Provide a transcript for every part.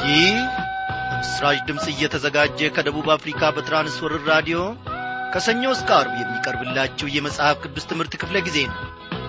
ይህ ምስራች ድምፅ እየተዘጋጀ ከደቡብ አፍሪካ በትራንስወርር ራዲዮ ከሰኞ እስከ አርብ የሚቀርብላችሁ የመጽሐፍ ቅዱስ ትምህርት ክፍለ ጊዜ ነው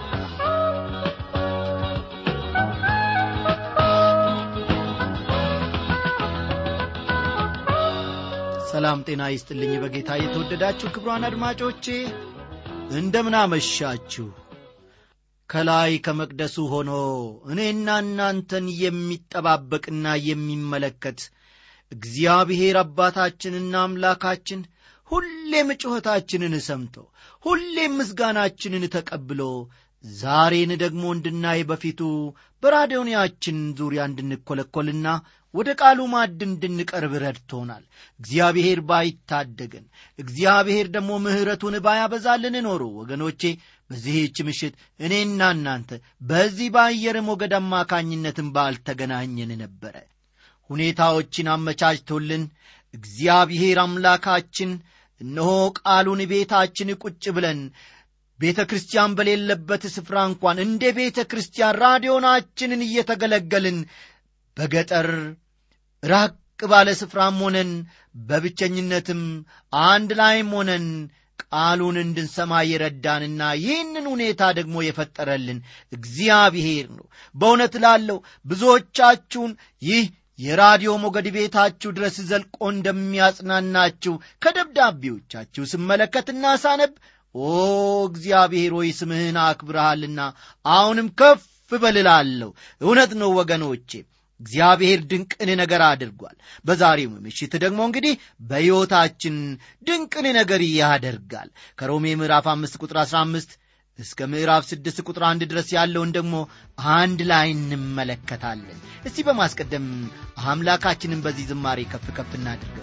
ሰላም ጤና ይስጥልኝ በጌታ የተወደዳችሁ ክብሯን አድማጮቼ እንደምን አመሻችሁ ከላይ ከመቅደሱ ሆኖ እኔና እናንተን የሚጠባበቅና የሚመለከት እግዚአብሔር አባታችንና አምላካችን ሁሌም ጩኸታችንን ሰምቶ ሁሌም ምስጋናችንን ተቀብሎ ዛሬን ደግሞ እንድናይ በፊቱ በራዲዮንያችን ዙሪያ እንድንኰለኰልና ወደ ቃሉ ማድ እንድንቀርብ ረድቶናል እግዚአብሔር ባይታደገን እግዚአብሔር ደግሞ ምሕረቱን ባያበዛልን ኖሮ ወገኖቼ በዚህች ምሽት እኔና እናንተ በዚህ በአየር ሞገድ አማካኝነትን ባልተገናኘን ነበረ ሁኔታዎችን አመቻችቶልን እግዚአብሔር አምላካችን እነሆ ቃሉን ቤታችን ቁጭ ብለን ቤተ ክርስቲያን በሌለበት ስፍራ እንኳን እንደ ቤተ ክርስቲያን ራዲዮናችንን እየተገለገልን በገጠር ራቅ ባለ ስፍራም ሆነን በብቸኝነትም አንድ ላይም ሆነን ቃሉን እንድንሰማ የረዳንና ይህንን ሁኔታ ደግሞ የፈጠረልን እግዚአብሔር ነው በእውነት ላለው ብዙዎቻችሁን ይህ የራዲዮ ሞገድ ቤታችሁ ድረስ ዘልቆ እንደሚያጽናናችሁ ከደብዳቤዎቻችሁ ስመለከትና ሳነብ ኦ እግዚአብሔር ሆይ ስምህን አክብረሃልና አሁንም ከፍ በልላለሁ እውነት ነው ወገኖቼ እግዚአብሔር ድንቅን ነገር አድርጓል በዛሬው ምሽት ደግሞ እንግዲህ በሕይወታችን ድንቅን ነገር ያደርጋል ከሮሜ ምዕራፍ አምስት ቁጥር አሥራ አምስት እስከ ምዕራፍ ስድስት ቁጥር አንድ ድረስ ያለውን ደግሞ አንድ ላይ እንመለከታለን እስቲ በማስቀደም አምላካችንን በዚህ ዝማሬ ከፍ ከፍ እናድርገው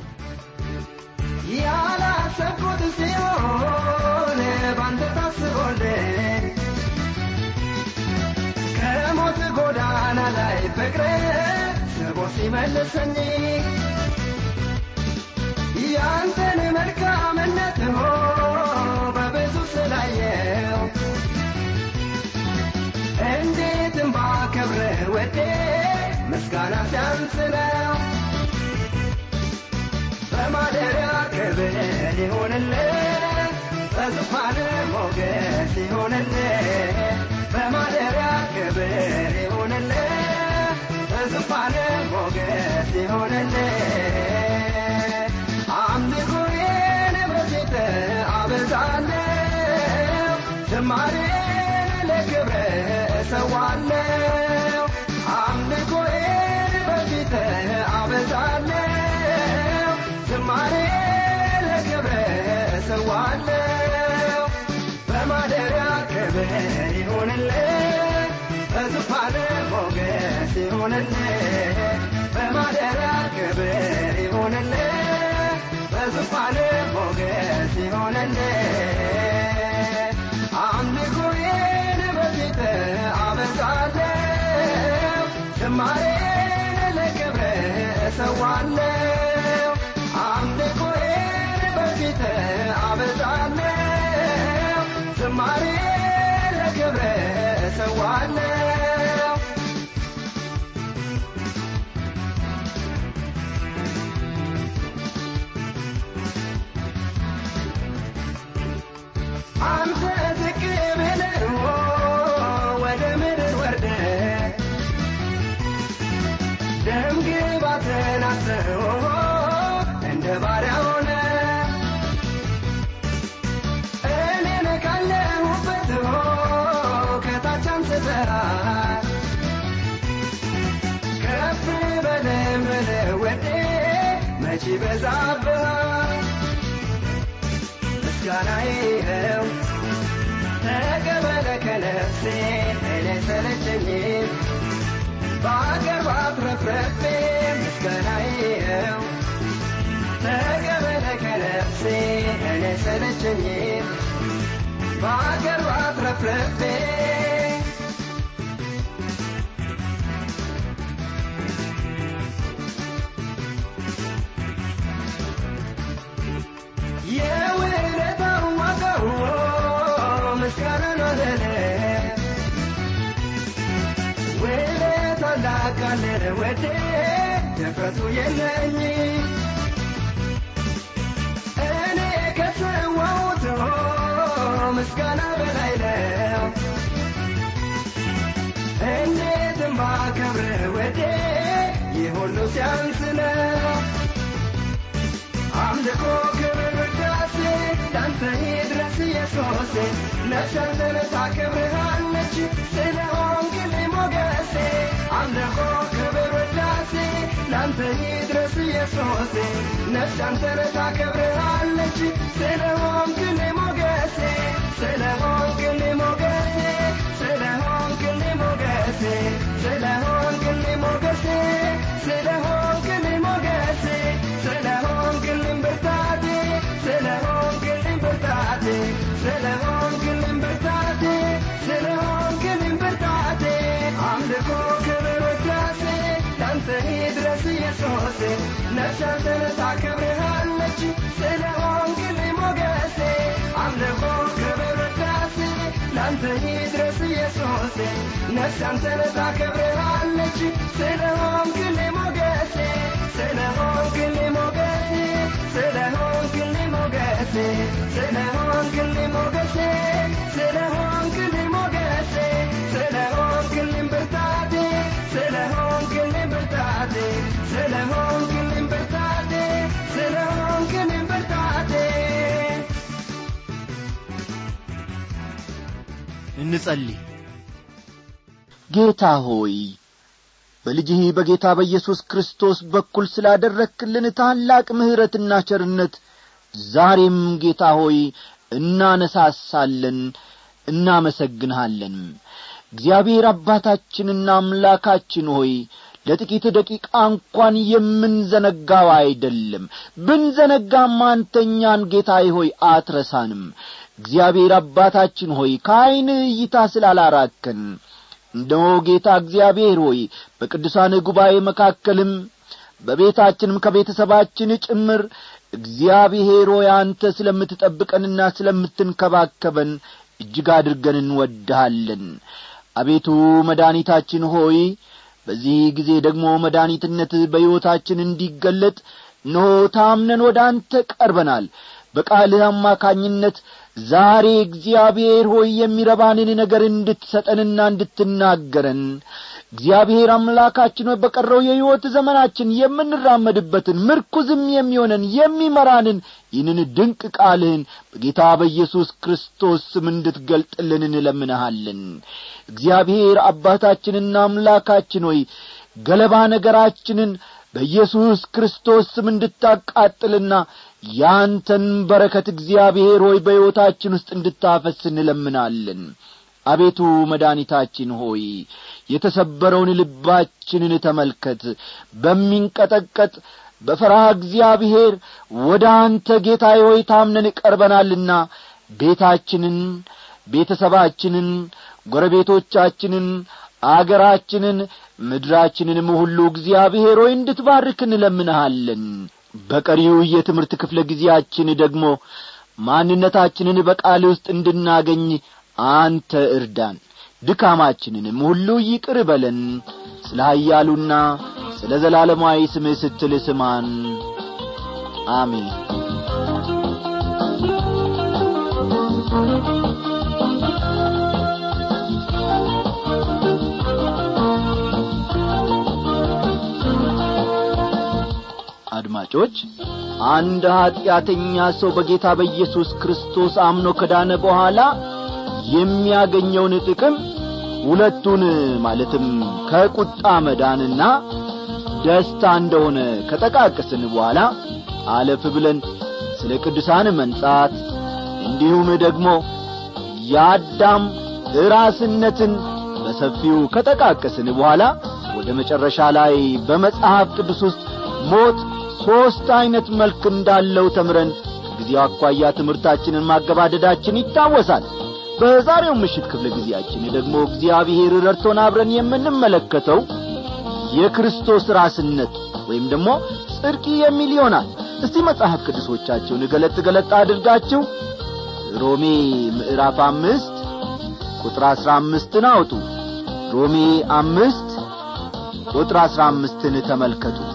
ያላሰብኩት ሲሆን ባንተ ታስቦልኝ ከሞት ጎዳና ላይ ፍቅር ስቦ ሲመልሰኝ ያንተን መልካምነት ሆ በብዙ ስላየው እንዴትም ባከብር ወዴ ምስጋና ሲያንስ ነው በማደሪያ ክብር ይሆንልህ በዙፋን ሞገስ ይሆንልህ በማደሪያ ክብር ይሆንልህ በዙፋን ሞገስ ይሆንልህ አምልኮዬን በፊት አበዛለሁ ዝማሬን ለክብር እሰዋለሁ አምልኮዬን በፊት አበዛለሁ ዝማሬ ለክብር እሰዋለሁ በማደሪያ ክብር ይሆንልህ በዙፋን ሞገስ ይሆንልህ በማደሪያ ክብር ይሆንልህ በዙፋን ሞገስ ይሆንልህ አምልኮዬን በፊት አበዛለሁ ዝማሬን ለክብር እሰዋለሁ አምልኮዬን በፊት አበዛለሁ ዝማሬ ለክብር እሰዋለሁ አንተ ዝቅ ብለህ ወደ ምድር ወርደ ደም ግባትን አስቦ እንደ ባሪያ ሆነ እኔን ካለሁበት ከታች አንስተሃል ከፍ በለም ብለህ ወዴ መቼ በዛብሃል ምስጋናዬ ነው ተቀበለ ከነፍሴ እኔ ሰለቸኝም በአገር ባትረፍረፌ ምስጋናዬ ነው ተቀበለ ከነፍሴ እኔ ሰለቸኝም በአገር ባትረፍረፌ የውለታው ዋጋው ምስጋና ነው ለኔ ታላቅ አለ ወዴ ድፍረቱ የለኝ እኔ ከሰዋሁት ምስጋና በላይ ነው እንዴትም ባከብር ወዴ ይህ ሁሉ ሲያንስ ነው አምልኮ ክብር ውዳሴ ላንተ ይድረስ ኢየሱሴ ነፍስ አንተን ታከብርሃለች ስለሆንክልኝ ሞገሴ አምልኮ ክብር ውዳሴ ላንተ ይድረስ ኢየሱሴ ነፍስ አንተን ታከብርሃለች ስለሆንክልኝ ሞገሴ ስለሆንክልኝ ሞገሴ ስለሆንክልኝ ሞገሴ ስለሆንክልኝ ሞገሴ ስለሆንክልኝ ሞገሴ ስለሆንክልኝ ብርታቴ ስለሆንክልኝ ብርታቴ ስለሆንክልኝ ብርታቴ ስለሆንክልኝ ብርታቴ አምልኮ ክብር ውዳሴ ላንተ ይድረስ ኢየሱሴ ነፍስ አንተን ታከብርሃለች ስለሆንክልኝ ሞገሴ አምልኮ ክብር ውዳሴ ላንተ ይድረስ ኢየሱሴ ነፍስ አንተን ታከብርሃለች ስለሆንክልኝ ሞገሴ ስለሆንክልኝ ሞገሴ ስለሆንክልኝ ሞገሴ ስለሆንክልኝ ሞገሴ ስለሆንክልኝ ሞገሴ ስለሆንክልኝ ብርታቴ ስለሆንክልኝ ብርታቴ ስለሆንክልኝ ብርታቴ ስለሆንክልኝ ብርታቴ እንጸልይ ጌታ ሆይ በልጅህ በጌታ በኢየሱስ ክርስቶስ በኩል ስላደረክልን ታላቅ ምሕረትና ቸርነት ዛሬም ጌታ ሆይ እናነሳሳለን እናመሰግንሃለን እግዚአብሔር አባታችንና አምላካችን ሆይ ለጥቂት ደቂቃ እንኳን የምንዘነጋው አይደለም ብንዘነጋም አንተኛን ጌታዬ ሆይ አትረሳንም እግዚአብሔር አባታችን ሆይ ከዐይን እይታ ስላላራከን እነሆ ጌታ እግዚአብሔር ሆይ በቅዱሳን ጉባኤ መካከልም በቤታችንም ከቤተሰባችን ጭምር እግዚአብሔር ሆይ አንተ ስለምትጠብቀንና ስለምትንከባከበን እጅግ አድርገን እንወድሃለን አቤቱ መድኃኒታችን ሆይ በዚህ ጊዜ ደግሞ መድኃኒትነት በሕይወታችን እንዲገለጥ እነሆ ታምነን ወደ አንተ ቀርበናል በቃልህ አማካኝነት ዛሬ እግዚአብሔር ሆይ የሚረባንን ነገር እንድትሰጠንና እንድትናገረን እግዚአብሔር አምላካችን ሆይ በቀረው የሕይወት ዘመናችን የምንራመድበትን ምርኩዝም የሚሆነን የሚመራንን ይህንን ድንቅ ቃልህን በጌታ በኢየሱስ ክርስቶስ ስም እንድትገልጥልን እንለምንሃለን እግዚአብሔር አባታችንና አምላካችን ሆይ ገለባ ነገራችንን በኢየሱስ ክርስቶስ ስም እንድታቃጥልና ያንተን በረከት እግዚአብሔር ሆይ በሕይወታችን ውስጥ እንድታፈስ እንለምናለን አቤቱ መድኃኒታችን ሆይ የተሰበረውን ልባችንን ተመልከት በሚንቀጠቀጥ በፈርሃ እግዚአብሔር ወደ አንተ ጌታዬ ሆይ ታምነን ቀርበናልና ቤታችንን ቤተሰባችንን ጎረቤቶቻችንን አገራችንን ምድራችንንም ሁሉ እግዚአብሔር ሆይ እንድትባርክ እንለምንሃለን በቀሪው የትምህርት ክፍለ ጊዜያችን ደግሞ ማንነታችንን በቃል ውስጥ እንድናገኝ አንተ እርዳን ድካማችንንም ሁሉ ይቅር በለን ስለ ኀያሉና ስለ ዘላለማዊ ስምህ ስትል ስማን አሜን አድማጮች አንድ ኀጢአተኛ ሰው በጌታ በኢየሱስ ክርስቶስ አምኖ ከዳነ በኋላ የሚያገኘውን ጥቅም ሁለቱን ማለትም ከቁጣ መዳንና ደስታ እንደሆነ ከጠቃቀስን በኋላ አለፍ ብለን ስለ ቅዱሳን መንጻት እንዲሁም ደግሞ የአዳም ራስነትን በሰፊው ከጠቃቀስን በኋላ ወደ መጨረሻ ላይ በመጽሐፍ ቅዱስ ውስጥ ሞት ሦስት ዐይነት መልክ እንዳለው ተምረን ከጊዜው አኳያ ትምህርታችንን ማገባደዳችን ይታወሳል በዛሬው ምሽት ክፍለ ጊዜያችን ደግሞ እግዚአብሔር ረድቶን አብረን የምንመለከተው የክርስቶስ ራስነት ወይም ደግሞ ጽድቅ የሚል ይሆናል እስቲ መጽሐፍ ቅዱሶቻችሁን ገለጥ ገለጥ አድርጋችሁ ሮሜ ምዕራፍ አምስት ቁጥር አሥራ አምስትን አውጡ ሮሜ አምስት ቁጥር አሥራ አምስትን ተመልከቱት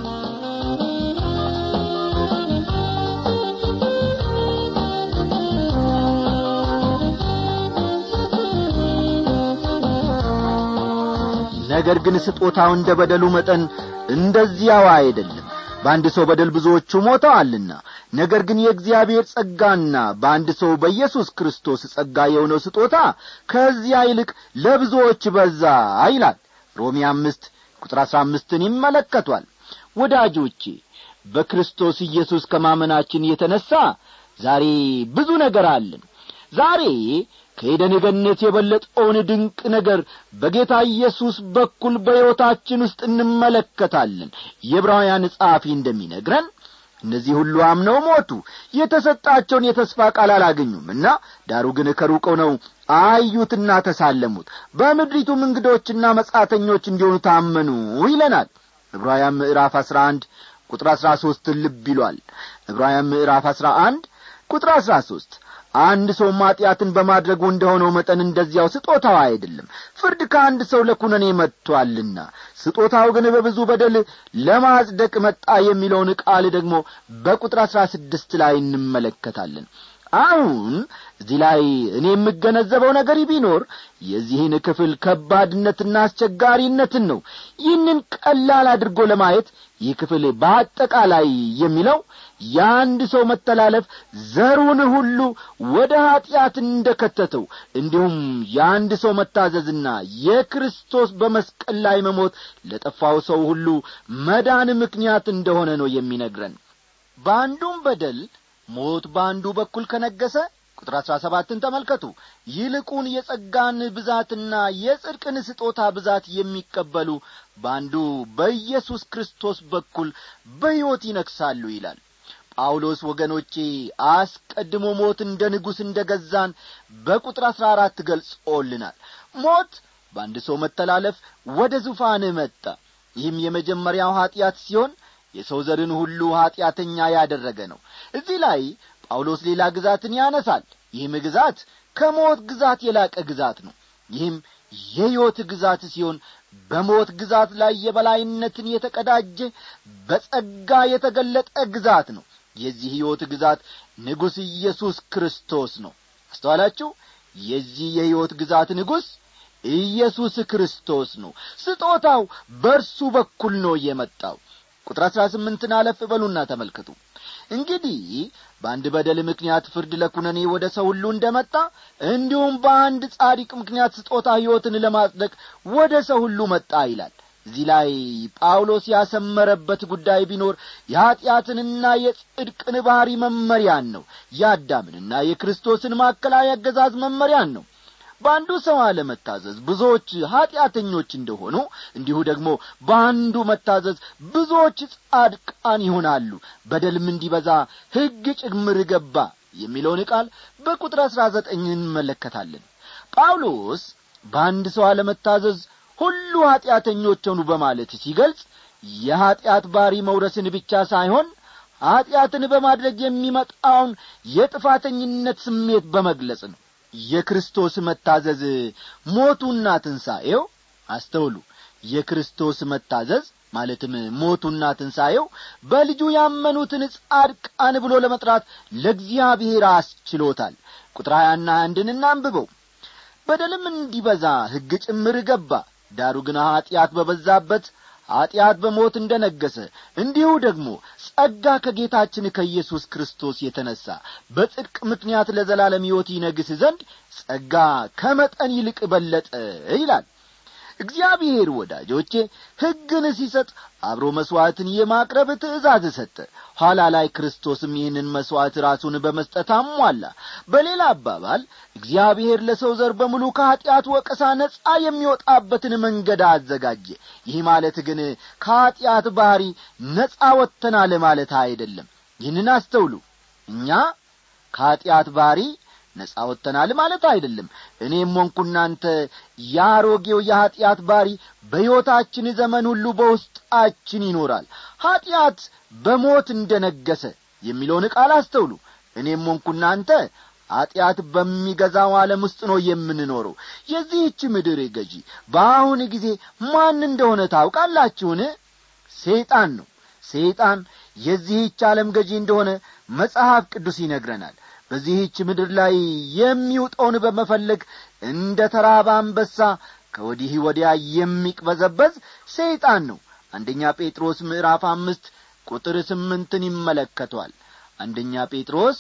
ነገር ግን ስጦታው እንደ በደሉ መጠን እንደዚያው አይደለም በአንድ ሰው በደል ብዙዎቹ ሞተዋልና ነገር ግን የእግዚአብሔር ጸጋና በአንድ ሰው በኢየሱስ ክርስቶስ ጸጋ የሆነው ስጦታ ከዚያ ይልቅ ለብዙዎች በዛ ይላል ሮሜ አምስት ቁጥር አሥራ አምስትን ይመለከቷል ወዳጆቼ በክርስቶስ ኢየሱስ ከማመናችን የተነሣ ዛሬ ብዙ ነገር አለን ዛሬ ከኤደን ገነት የበለጠውን ድንቅ ነገር በጌታ ኢየሱስ በኩል በሕይወታችን ውስጥ እንመለከታለን የዕብራውያን ጸሐፊ እንደሚነግረን እነዚህ ሁሉ አምነው ሞቱ የተሰጣቸውን የተስፋ ቃል አላገኙምና ዳሩ ግን ከሩቀው ነው አዩትና ተሳለሙት በምድሪቱም እንግዶችና መጻተኞች እንዲሆኑ ታመኑ ይለናል ዕብራውያን ምዕራፍ አሥራ አንድ ቁጥር አሥራ ሦስትን ልብ ይሏል ዕብራውያን ምዕራፍ አሥራ አንድ ቁጥር አሥራ ሦስት አንድ ሰው ማጢአትን በማድረጉ እንደሆነው መጠን እንደዚያው ስጦታው አይደለም ፍርድ ከአንድ ሰው ለኩነኔ መጥቶአልና ስጦታው ግን በብዙ በደል ለማጽደቅ መጣ የሚለውን ቃል ደግሞ በቁጥር አሥራ ስድስት ላይ እንመለከታለን አሁን እዚህ ላይ እኔ የምገነዘበው ነገር ቢኖር የዚህን ክፍል ከባድነትና አስቸጋሪነትን ነው ይህንን ቀላል አድርጎ ለማየት ይህ ክፍል በአጠቃላይ የሚለው የአንድ ሰው መተላለፍ ዘሩን ሁሉ ወደ ኀጢአት እንደ ከተተው እንዲሁም የአንድ ሰው መታዘዝና የክርስቶስ በመስቀል ላይ መሞት ለጠፋው ሰው ሁሉ መዳን ምክንያት እንደሆነ ነው የሚነግረን በአንዱም በደል ሞት በአንዱ በኩል ከነገሰ ቁጥር አሥራ ሰባትን ተመልከቱ ይልቁን የጸጋን ብዛትና የጽድቅን ስጦታ ብዛት የሚቀበሉ በአንዱ በኢየሱስ ክርስቶስ በኩል በሕይወት ይነግሳሉ ይላል ጳውሎስ ወገኖቼ አስቀድሞ ሞት እንደ ንጉሥ እንደ ገዛን በቁጥር አሥራ አራት ገልጾልናል ሞት በአንድ ሰው መተላለፍ ወደ ዙፋን መጣ ይህም የመጀመሪያው ኀጢአት ሲሆን የሰው ዘርን ሁሉ ኀጢአተኛ ያደረገ ነው እዚህ ላይ ጳውሎስ ሌላ ግዛትን ያነሳል ይህም ግዛት ከሞት ግዛት የላቀ ግዛት ነው ይህም የሕይወት ግዛት ሲሆን በሞት ግዛት ላይ የበላይነትን የተቀዳጀ በጸጋ የተገለጠ ግዛት ነው የዚህ ሕይወት ግዛት ንጉሥ ኢየሱስ ክርስቶስ ነው አስተዋላችሁ የዚህ የሕይወት ግዛት ንጉሥ ኢየሱስ ክርስቶስ ነው ስጦታው በእርሱ በኩል ነው የመጣው ቁጥር አሥራ ስምንትን አለፍ በሉና ተመልከቱ እንግዲህ በአንድ በደል ምክንያት ፍርድ ለኩነኔ ወደ ሰው ሁሉ እንደ መጣ እንዲሁም በአንድ ጻዲቅ ምክንያት ስጦታ ሕይወትን ለማጽደቅ ወደ ሰው ሁሉ መጣ ይላል እዚህ ላይ ጳውሎስ ያሰመረበት ጉዳይ ቢኖር የኀጢአትንና የጽድቅን ባሕሪ መመሪያን ነው የአዳምንና የክርስቶስን ማዕከላዊ አገዛዝ መመሪያን ነው በአንዱ ሰው አለመታዘዝ ብዙዎች ኀጢአተኞች እንደሆኑ እንዲሁ ደግሞ በአንዱ መታዘዝ ብዙዎች ጻድቃን ይሆናሉ በደልም እንዲበዛ ሕግ ጭምር ገባ የሚለውን ቃል በቁጥር አሥራ ዘጠኝ እንመለከታለን ጳውሎስ በአንድ ሰው አለመታዘዝ ሁሉ ኀጢአተኞች ሆኑ በማለት ሲገልጽ የኀጢአት ባሪ መውረስን ብቻ ሳይሆን ኀጢአትን በማድረግ የሚመጣውን የጥፋተኝነት ስሜት በመግለጽ ነው የክርስቶስ መታዘዝ ሞቱና ትንሣኤው አስተውሉ የክርስቶስ መታዘዝ ማለትም ሞቱና ትንሣኤው በልጁ ያመኑትን ጻድቃን ብሎ ለመጥራት ለእግዚአብሔር አስችሎታል ቁጥር ሀያና አንድን እናንብበው በደልም እንዲበዛ ሕግ ጭምር ገባ ዳሩ ግን ኀጢአት በበዛበት ኀጢአት በሞት እንደ ነገሰ እንዲሁ ደግሞ ጸጋ ከጌታችን ከኢየሱስ ክርስቶስ የተነሣ በጽድቅ ምክንያት ለዘላለም ሕይወት ይነግስ ዘንድ ጸጋ ከመጠን ይልቅ በለጠ ይላል እግዚአብሔር ወዳጆቼ ሕግን ሲሰጥ አብሮ መሥዋዕትን የማቅረብ ትእዛዝ ሰጠ ኋላ ላይ ክርስቶስም ይህንን መሥዋዕት ራሱን በመስጠት አሟላ በሌላ አባባል እግዚአብሔር ለሰው ዘር በሙሉ ከኀጢአት ወቀሳ ነጻ የሚወጣበትን መንገድ አዘጋጀ ይህ ማለት ግን ከኀጢአት ባሕሪ ነጻ ወጥተናል ማለት አይደለም ይህንን አስተውሉ እኛ ከኀጢአት ባሕሪ ነጻ ወጥተናል ማለት አይደለም እኔም ሆንኩ እናንተ የአሮጌው የኀጢአት ባሪ በሕይወታችን ዘመን ሁሉ በውስጣችን ይኖራል ኀጢአት በሞት እንደ ነገሰ የሚለውን ቃል አስተውሉ እኔም ሆንኩ እናንተ ኀጢአት በሚገዛው ዓለም ውስጥ ነው የምንኖረው የዚህች ምድር ገዢ በአሁን ጊዜ ማን እንደሆነ ታውቃላችሁን ሰይጣን ነው ሰይጣን የዚህች ዓለም ገዢ እንደሆነ መጽሐፍ ቅዱስ ይነግረናል በዚህች ምድር ላይ የሚውጠውን በመፈለግ እንደ ተራበ አንበሳ ከወዲህ ወዲያ የሚቅበዘበዝ ሰይጣን ነው አንደኛ ጴጥሮስ ምዕራፍ አምስት ቁጥር ስምንትን ይመለከቷል አንደኛ ጴጥሮስ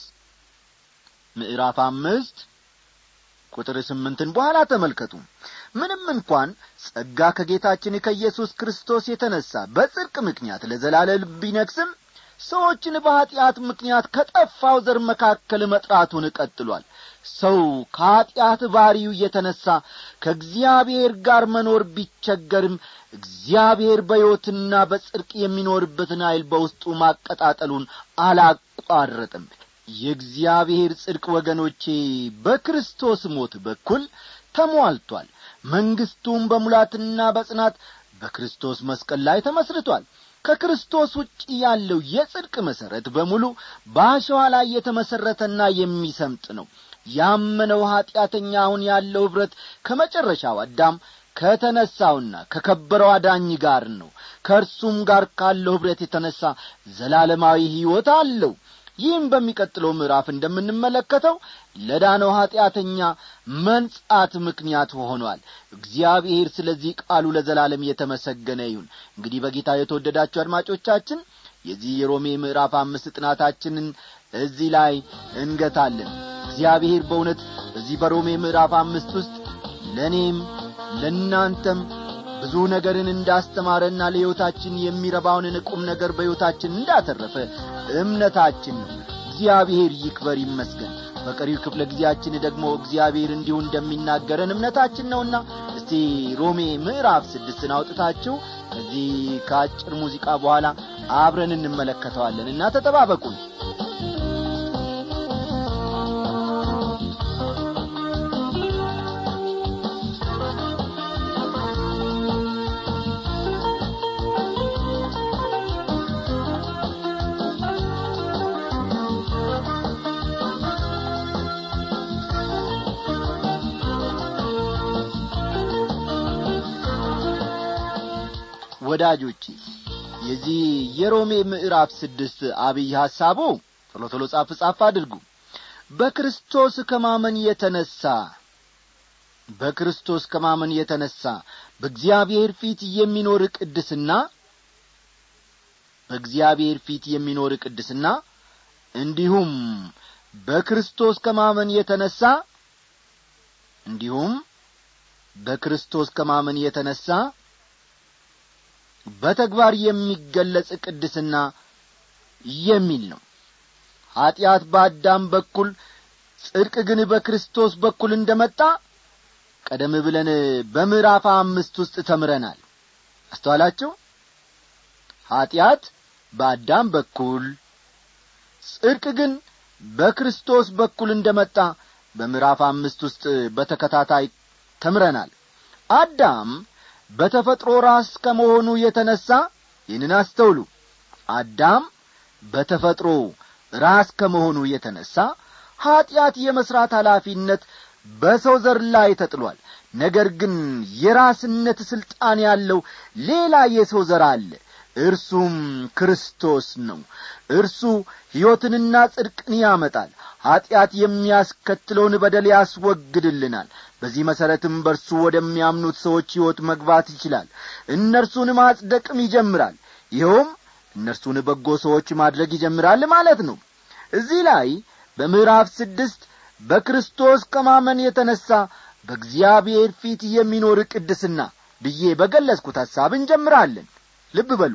ምዕራፍ አምስት ቁጥር ስምንትን በኋላ ተመልከቱ ምንም እንኳን ጸጋ ከጌታችን ከኢየሱስ ክርስቶስ የተነሣ በጽድቅ ምክንያት ለዘላለም ቢነግስም ሰዎችን በኀጢአት ምክንያት ከጠፋው ዘር መካከል መጥራቱን ቀጥሏል ሰው ከኀጢአት ባሪው የተነሣ ከእግዚአብሔር ጋር መኖር ቢቸገርም እግዚአብሔር በሕይወትና በጽድቅ የሚኖርበትን ኀይል በውስጡ ማቀጣጠሉን አላቋረጥም የእግዚአብሔር ጽድቅ ወገኖቼ በክርስቶስ ሞት በኩል ተሟልቷል መንግሥቱም በሙላትና በጽናት በክርስቶስ መስቀል ላይ ተመስርቷል ከክርስቶስ ውጭ ያለው የጽድቅ መሠረት በሙሉ በአሸዋ ላይ የተመሠረተና የሚሰምጥ ነው ያመነው ኀጢአተኛ አሁን ያለው ኅብረት ከመጨረሻው አዳም ከተነሣውና ከከበረው አዳኝ ጋር ነው ከእርሱም ጋር ካለው ኅብረት የተነሣ ዘላለማዊ ሕይወት አለው ይህም በሚቀጥለው ምዕራፍ እንደምንመለከተው ለዳነው ኀጢአተኛ መንጻት ምክንያት ሆኗል እግዚአብሔር ስለዚህ ቃሉ ለዘላለም የተመሰገነ ይሁን እንግዲህ በጌታ የተወደዳችሁ አድማጮቻችን የዚህ የሮሜ ምዕራፍ አምስት ጥናታችንን እዚህ ላይ እንገታለን እግዚአብሔር በእውነት በዚህ በሮሜ ምዕራፍ አምስት ውስጥ ለእኔም ለእናንተም ብዙ ነገርን እንዳስተማረና ለሕይወታችን የሚረባውንን ቁም ነገር በሕይወታችን እንዳተረፈ እምነታችን ነው እግዚአብሔር ይክበር ይመስገን በቀሪው ክፍለ ጊዜያችን ደግሞ እግዚአብሔር እንዲሁ እንደሚናገረን እምነታችን ነውና እስቲ ሮሜ ምዕራፍ ስድስትን አውጥታችሁ ከዚህ ከአጭር ሙዚቃ በኋላ አብረን እንመለከተዋለን እና ተጠባበቁን ወዳጆቼ የዚህ የሮሜ ምዕራፍ ስድስት አብይ ሐሳቡ ቶሎ ቶሎ ጻፍ ጻፍ አድርጉ በክርስቶስ ከማመን የተነሣ በክርስቶስ ከማመን የተነሣ በእግዚአብሔር ፊት የሚኖር ቅድስና በእግዚአብሔር ፊት የሚኖር ቅድስና እንዲሁም በክርስቶስ ከማመን የተነሣ እንዲሁም በክርስቶስ ከማመን የተነሣ በተግባር የሚገለጽ ቅድስና የሚል ነው ኀጢአት በአዳም በኩል ጽድቅ ግን በክርስቶስ በኩል እንደ መጣ ቀደም ብለን በምዕራፍ አምስት ውስጥ ተምረናል አስተዋላችሁ ኀጢአት በአዳም በኩል ጽድቅ ግን በክርስቶስ በኩል እንደ መጣ በምዕራፍ አምስት ውስጥ በተከታታይ ተምረናል አዳም በተፈጥሮ ራስ ከመሆኑ የተነሣ ይህንን አስተውሉ አዳም በተፈጥሮ ራስ ከመሆኑ የተነሣ ኀጢአት የመሥራት ኃላፊነት በሰው ዘር ላይ ተጥሏል ነገር ግን የራስነት ሥልጣን ያለው ሌላ የሰው ዘር አለ እርሱም ክርስቶስ ነው እርሱ ሕይወትንና ጽድቅን ያመጣል ኀጢአት የሚያስከትለውን በደል ያስወግድልናል በዚህ መሠረትም በእርሱ ወደሚያምኑት ሰዎች ሕይወት መግባት ይችላል እነርሱን ማጽደቅም ይጀምራል ይኸውም እነርሱን በጎ ሰዎች ማድረግ ይጀምራል ማለት ነው እዚህ ላይ በምዕራፍ ስድስት በክርስቶስ ከማመን የተነሣ በእግዚአብሔር ፊት የሚኖር ቅድስና ብዬ በገለጽኩት ሐሳብ እንጀምራለን ልብ በሉ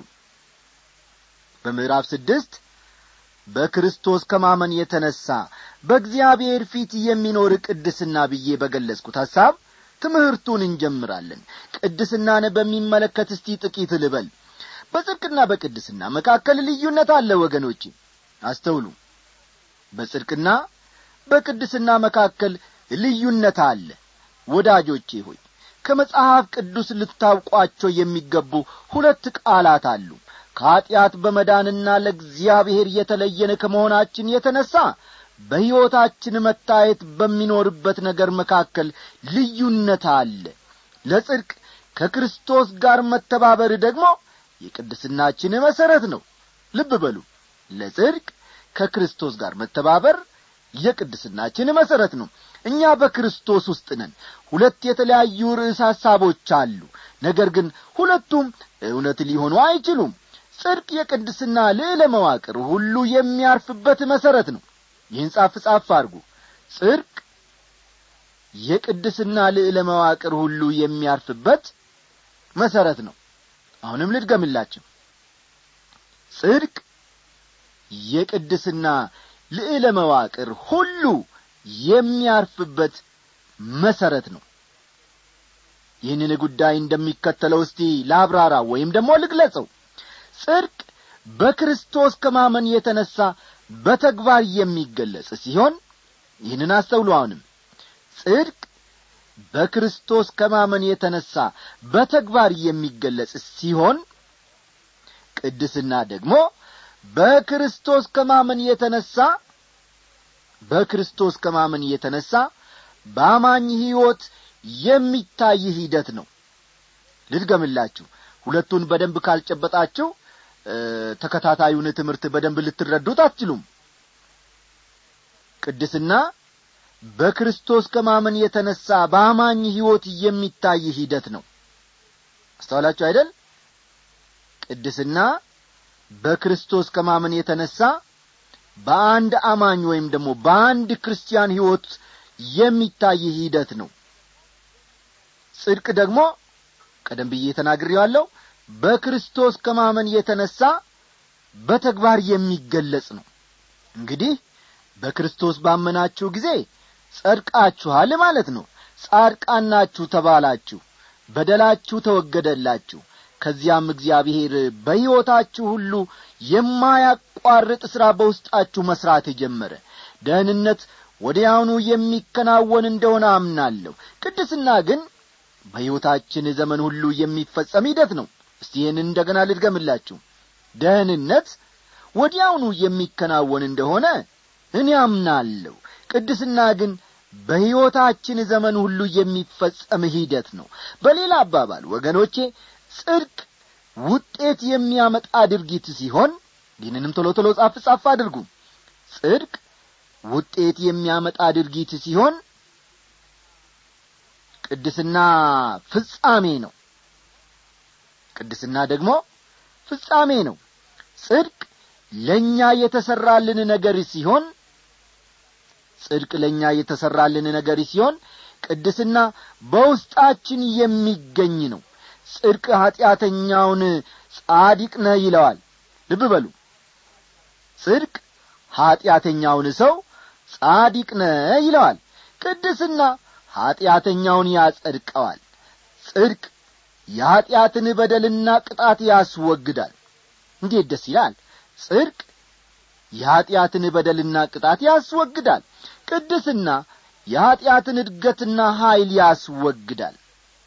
በምዕራፍ ስድስት በክርስቶስ ከማመን የተነሣ በእግዚአብሔር ፊት የሚኖር ቅድስና ብዬ በገለጽኩት ሐሳብ ትምህርቱን እንጀምራለን ቅድስናን በሚመለከት እስቲ ጥቂት ልበል በጽድቅና በቅድስና መካከል ልዩነት አለ ወገኖች አስተውሉ በጽድቅና በቅድስና መካከል ልዩነት አለ ወዳጆቼ ሆይ ከመጽሐፍ ቅዱስ ልታውቋቸው የሚገቡ ሁለት ቃላት አሉ ከኀጢአት በመዳንና ለእግዚአብሔር የተለየን ከመሆናችን የተነሣ በሕይወታችን መታየት በሚኖርበት ነገር መካከል ልዩነት አለ ለጽድቅ ከክርስቶስ ጋር መተባበር ደግሞ የቅድስናችን መሠረት ነው ልብ በሉ ለጽድቅ ከክርስቶስ ጋር መተባበር የቅድስናችን መሠረት ነው እኛ በክርስቶስ ውስጥ ነን ሁለት የተለያዩ ርዕስ ሐሳቦች አሉ ነገር ግን ሁለቱም እውነት ሊሆኑ አይችሉም ጽድቅ የቅድስና ልዕለ መዋቅር ሁሉ የሚያርፍበት መሠረት ነው ይህን ጻፍ ጻፍ አድርጉ ጽድቅ የቅድስና ልዕለ መዋቅር ሁሉ የሚያርፍበት መሠረት ነው አሁንም ልድገምላችሁ ጽድቅ የቅድስና ልዕለ መዋቅር ሁሉ የሚያርፍበት መሠረት ነው ይህንን ጉዳይ እንደሚከተለው እስቲ ላብራራ ወይም ደግሞ ልግለጸው ጽድቅ በክርስቶስ ከማመን የተነሣ በተግባር የሚገለጽ ሲሆን ይህንን አስተውሉ አሁንም ጽድቅ በክርስቶስ ከማመን የተነሣ በተግባር የሚገለጽ ሲሆን ቅድስና ደግሞ በክርስቶስ ከማመን የተነሣ በክርስቶስ ከማመን የተነሣ በአማኝ ሕይወት የሚታይ ሂደት ነው ልድገምላችሁ ሁለቱን በደንብ ካልጨበጣችሁ ተከታታዩን ትምህርት በደንብ ልትረዱት አትችሉም ቅድስና በክርስቶስ ከማመን የተነሣ በአማኝ ሕይወት የሚታይ ሂደት ነው አስተዋላችሁ አይደል ቅድስና በክርስቶስ ከማመን የተነሣ በአንድ አማኝ ወይም ደግሞ በአንድ ክርስቲያን ሕይወት የሚታይ ሂደት ነው ጽድቅ ደግሞ ቀደም ብዬ ተናግሬዋለሁ በክርስቶስ ከማመን የተነሣ በተግባር የሚገለጽ ነው እንግዲህ በክርስቶስ ባመናችሁ ጊዜ ጸድቃችኋል ማለት ነው ጻድቃናችሁ ተባላችሁ በደላችሁ ተወገደላችሁ ከዚያም እግዚአብሔር በሕይወታችሁ ሁሉ የማያቋርጥ ሥራ በውስጣችሁ መሥራት ጀመረ ደህንነት ወዲያውኑ የሚከናወን እንደሆነ አምናለሁ ቅድስና ግን በሕይወታችን ዘመን ሁሉ የሚፈጸም ሂደት ነው እስቲ ይህን እንደገና ልድገምላችሁ ደህንነት ወዲያውኑ የሚከናወን እንደሆነ እኔ አምናለሁ ቅድስና ግን በሕይወታችን ዘመን ሁሉ የሚፈጸም ሂደት ነው በሌላ አባባል ወገኖቼ ጽድቅ ውጤት የሚያመጣ ድርጊት ሲሆን ይህንንም ቶሎ ቶሎ ጻፍ ጻፍ አድርጉ ጽድቅ ውጤት የሚያመጣ ድርጊት ሲሆን ቅድስና ፍጻሜ ነው ቅድስና ደግሞ ፍጻሜ ነው ጽድቅ ለእኛ የተሠራልን ነገር ሲሆን ጽድቅ ለእኛ የተሠራልን ነገር ሲሆን ቅድስና በውስጣችን የሚገኝ ነው ጽድቅ ኀጢአተኛውን ጻዲቅ ነህ ይለዋል ልብ በሉ ጽድቅ ኀጢአተኛውን ሰው ጻዲቅ ነህ ይለዋል ቅድስና ኀጢአተኛውን ያጸድቀዋል ጽድቅ የኀጢአትን በደልና ቅጣት ያስወግዳል እንዴት ደስ ይላል ጽድቅ የኀጢአትን በደልና ቅጣት ያስወግዳል ቅድስና የኀጢአትን እድገትና ኀይል ያስወግዳል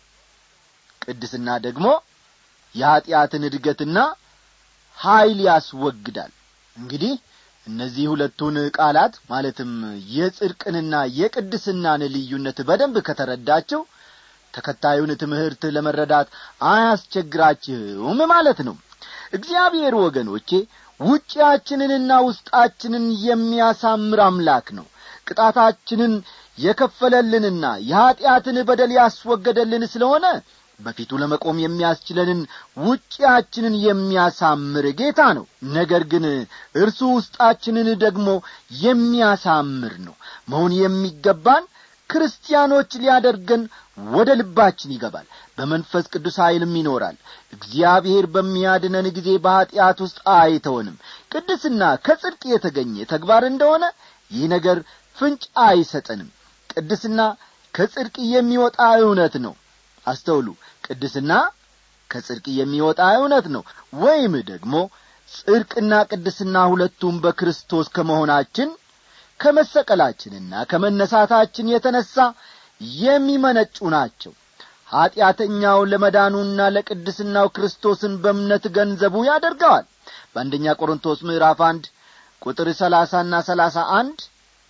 ቅድስና ደግሞ የኀጢአትን እድገትና ኀይል ያስወግዳል እንግዲህ እነዚህ ሁለቱን ቃላት ማለትም የጽድቅንና የቅድስናን ልዩነት በደንብ ከተረዳቸው ተከታዩን ትምህርት ለመረዳት አያስቸግራችሁም ማለት ነው እግዚአብሔር ወገኖቼ ውጪያችንንና ውስጣችንን የሚያሳምር አምላክ ነው ቅጣታችንን የከፈለልንና የኀጢአትን በደል ያስወገደልን ስለሆነ በፊቱ ለመቆም የሚያስችለንን ውጪያችንን የሚያሳምር ጌታ ነው ነገር ግን እርሱ ውስጣችንን ደግሞ የሚያሳምር ነው መሆን የሚገባን ክርስቲያኖች ሊያደርገን ወደ ልባችን ይገባል በመንፈስ ቅዱስ ኀይልም ይኖራል እግዚአብሔር በሚያድነን ጊዜ በኀጢአት ውስጥ አይተወንም ቅድስና ከጽድቅ የተገኘ ተግባር እንደሆነ ይህ ነገር ፍንጭ አይሰጠንም ቅድስና ከጽድቅ የሚወጣ እውነት ነው አስተውሉ ቅድስና ከጽድቅ የሚወጣ እውነት ነው ወይም ደግሞ ጽድቅና ቅድስና ሁለቱም በክርስቶስ ከመሆናችን ከመሰቀላችንና ከመነሳታችን የተነሣ የሚመነጩ ናቸው ኀጢአተኛው ለመዳኑና ለቅድስናው ክርስቶስን በእምነት ገንዘቡ ያደርገዋል በአንደኛ ቆሮንቶስ ምዕራፍ አንድ ቁጥር ሰላሳና ሰላሳ አንድ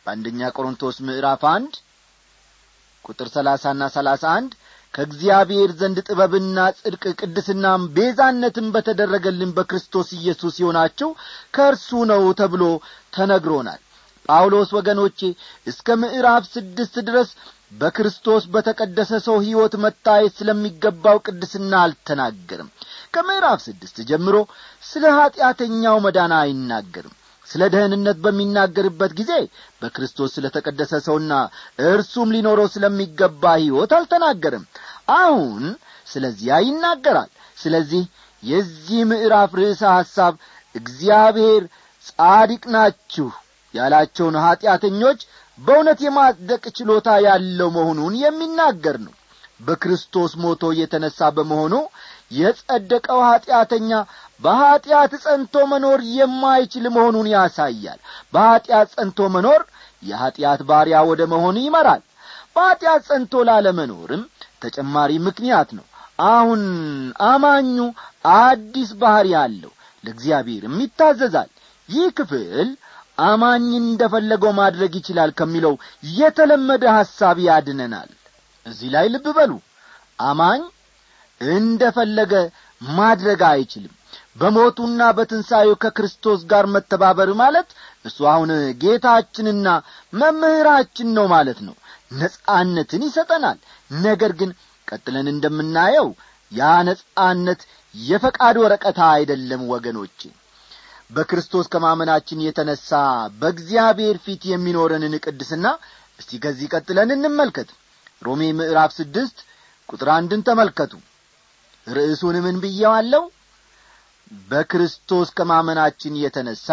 በአንደኛ ቆሮንቶስ ምዕራፍ አንድ ቁጥር ሰላሳና ሰላሳ አንድ ከእግዚአብሔር ዘንድ ጥበብና ጽድቅ ቅድስናም ቤዛነትን በተደረገልን በክርስቶስ ኢየሱስ የሆናችሁ ከእርሱ ነው ተብሎ ተነግሮናል ጳውሎስ ወገኖቼ እስከ ምዕራፍ ስድስት ድረስ በክርስቶስ በተቀደሰ ሰው ሕይወት መታየት ስለሚገባው ቅድስና አልተናገርም ከምዕራፍ ስድስት ጀምሮ ስለ ኀጢአተኛው መዳን አይናገርም ስለ ደህንነት በሚናገርበት ጊዜ በክርስቶስ ስለ ተቀደሰ ሰውና እርሱም ሊኖረው ስለሚገባ ሕይወት አልተናገርም አሁን ስለዚያ ይናገራል ስለዚህ የዚህ ምዕራፍ ርዕሰ ሐሳብ እግዚአብሔር ጻዲቅ ናችሁ ያላቸውን ኀጢአተኞች በእውነት የማጽደቅ ችሎታ ያለው መሆኑን የሚናገር ነው በክርስቶስ ሞቶ የተነሣ በመሆኑ የጸደቀው ኀጢአተኛ በኀጢአት ጸንቶ መኖር የማይችል መሆኑን ያሳያል በኀጢአት ጸንቶ መኖር የኀጢአት ባሪያ ወደ መሆኑ ይመራል በኀጢአት ጸንቶ ላለመኖርም ተጨማሪ ምክንያት ነው አሁን አማኙ አዲስ ባሕሪ አለው ለእግዚአብሔርም ይታዘዛል ይህ ክፍል አማኝ እንደፈለገው ማድረግ ይችላል ከሚለው የተለመደ ሐሳብ ያድነናል እዚህ ላይ ልብ በሉ አማኝ እንደፈለገ ማድረግ አይችልም በሞቱና በትንሣኤው ከክርስቶስ ጋር መተባበር ማለት እሱ አሁን ጌታችንና መምህራችን ነው ማለት ነው ነጻነትን ይሰጠናል ነገር ግን ቀጥለን እንደምናየው ያ ነጻነት የፈቃድ ወረቀታ አይደለም ወገኖቼ በክርስቶስ ከማመናችን የተነሣ በእግዚአብሔር ፊት የሚኖረንን ቅድስና እስቲ ከዚህ ቀጥለን እንመልከት ሮሜ ምዕራፍ ስድስት ቁጥር አንድን ተመልከቱ ርዕሱን ምን ብየዋለሁ በክርስቶስ ከማመናችን የተነሣ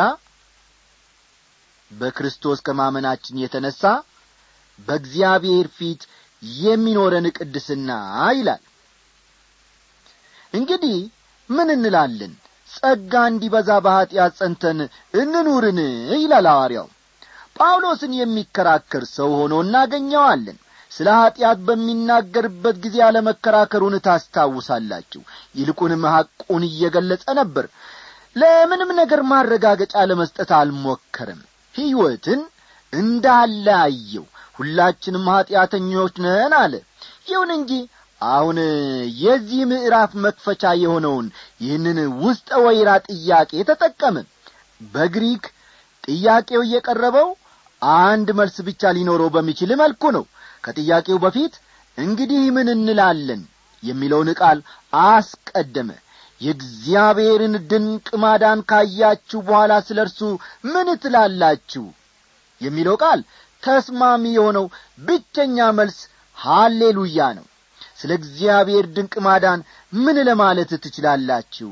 በክርስቶስ ከማመናችን የተነሣ በእግዚአብሔር ፊት የሚኖረን ቅድስና ይላል እንግዲህ ምን እንላለን ጸጋ እንዲበዛ በኀጢአት ጸንተን እንኑርን ይላል ሐዋርያው ጳውሎስን የሚከራከር ሰው ሆኖ እናገኘዋለን ስለ ኀጢአት በሚናገርበት ጊዜ አለመከራከሩን ታስታውሳላችሁ ይልቁንም ሐቁን እየገለጸ ነበር ለምንም ነገር ማረጋገጫ ለመስጠት አልሞከርም ሕይወትን እንዳለ አየው ሁላችንም ኀጢአተኞች ነን አለ ይሁን እንጂ አሁን የዚህ ምዕራፍ መክፈቻ የሆነውን ይህንን ውስጠ ወይራ ጥያቄ ተጠቀመ በግሪክ ጥያቄው እየቀረበው አንድ መልስ ብቻ ሊኖረው በሚችል መልኩ ነው ከጥያቄው በፊት እንግዲህ ምን እንላለን የሚለውን ቃል አስቀደመ የእግዚአብሔርን ድንቅ ማዳን ካያችሁ በኋላ ስለ እርሱ ምን ትላላችሁ የሚለው ቃል ተስማሚ የሆነው ብቸኛ መልስ ሃሌሉያ ነው ስለ እግዚአብሔር ድንቅ ማዳን ምን ለማለት ትችላላችሁ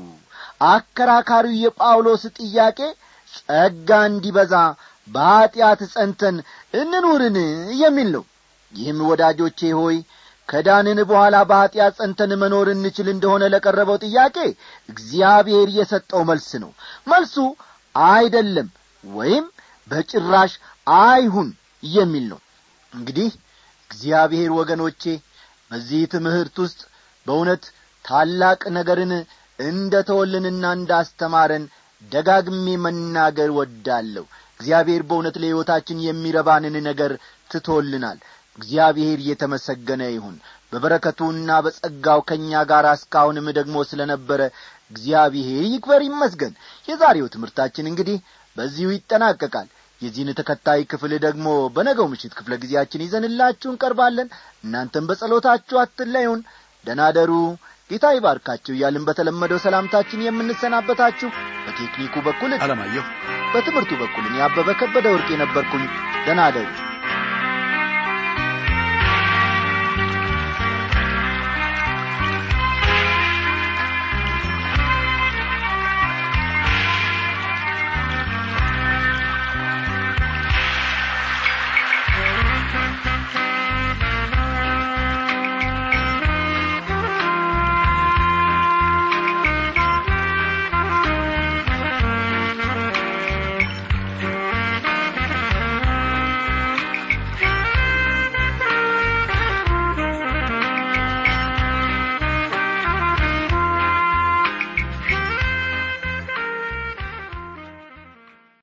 አከራካሪው የጳውሎስ ጥያቄ ጸጋ እንዲበዛ በኀጢአት ጸንተን እንኑርን የሚል ነው ይህም ወዳጆቼ ሆይ ከዳንን በኋላ በኀጢአት ጸንተን መኖር እንችል እንደሆነ ለቀረበው ጥያቄ እግዚአብሔር የሰጠው መልስ ነው መልሱ አይደለም ወይም በጭራሽ አይሁን የሚል ነው እንግዲህ እግዚአብሔር ወገኖቼ በዚህ ትምህርት ውስጥ በእውነት ታላቅ ነገርን እንደ ተወልንና እንዳስተማረን ደጋግሜ መናገር ወዳለሁ እግዚአብሔር በእውነት ለሕይወታችን የሚረባንን ነገር ትቶልናል እግዚአብሔር እየተመሰገነ ይሁን በበረከቱና በጸጋው ከእኛ ጋር እስካሁንም ደግሞ ስለ ነበረ እግዚአብሔር ይክበር ይመስገን የዛሬው ትምህርታችን እንግዲህ በዚሁ ይጠናቀቃል የዚህን ተከታይ ክፍል ደግሞ በነገው ምሽት ክፍለ ጊዜያችን ይዘንላችሁ እንቀርባለን እናንተም በጸሎታችሁ አትለዩን ደናደሩ ጌታ ይባርካችሁ እያልን በተለመደው ሰላምታችን የምንሰናበታችሁ በቴክኒኩ በኩል አለማየሁ በትምህርቱ በኩል እኔ አበበ ከበደ ወርቅ የነበርኩኝ ደናደሩ